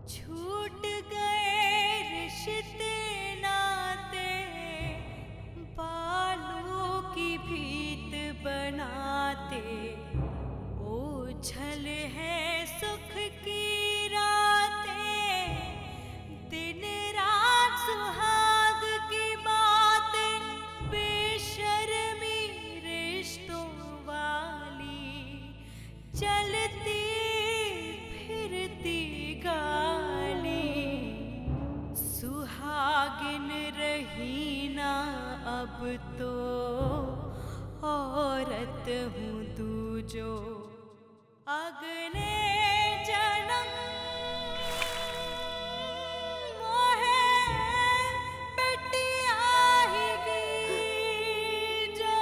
छूट गए रिश्ते नाते बालों की भीत बनाते ओझल है सुख की रातें दिन रात सुहाग की बात बेशर्मी रिश्तों वाली चलती फिरती गाली सुहागिन रही ना अब तो औरत हूँ तू जो अगले जन्म मोहे पिटियाएगी जो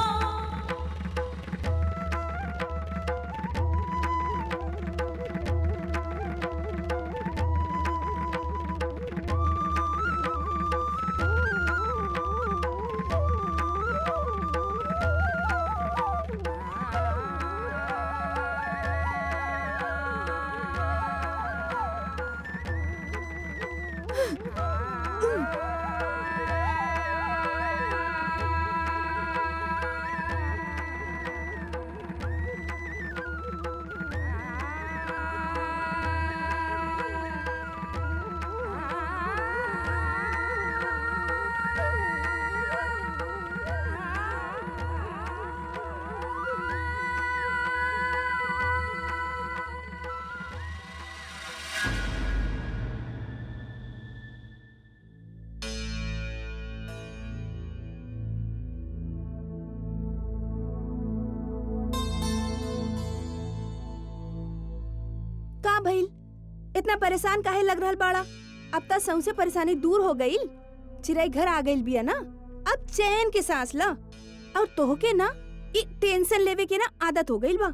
का भइल इतना परेशान काहे लग रहल बाड़ा अब तक सौसे परेशानी दूर हो गई चिड़ै घर आ गइल बिया ना अब चैन के सांस ला और तोहके ना ई टेंशन लेवे के ना आदत हो गइल बा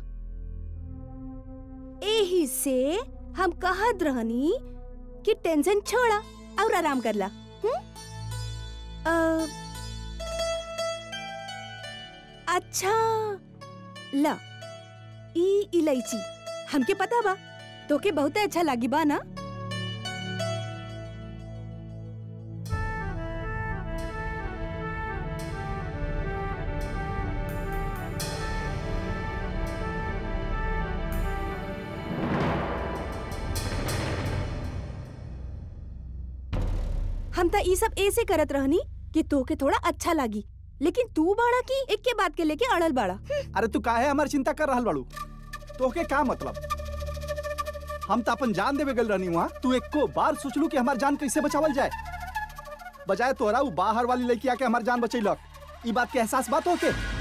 एही से हम कहत रहनी कि टेंशन छोड़ा और आराम कर ला हुँ? अ, अच्छा ला ई इलायची हमके पता बा तोके बहुते अच्छा लागी बा ना हम त ई सब ऐसे करत रहनी कि तोके थोड़ा अच्छा लागी लेकिन तू बाड़ा की एक के बात के लेके अड़ल बाड़ा अरे तू काहे हमार चिंता कर रहल बाड़ू तोहके का मतलब हम तो अपन जान देवे गल रहनी वहाँ तू एको बार सोचलू कि हमार जान कैसे बचावल जाए बजाय तोरा उ बाहर वाली लड़की आके हमार जान बचैलक ई बात के एहसास बात होके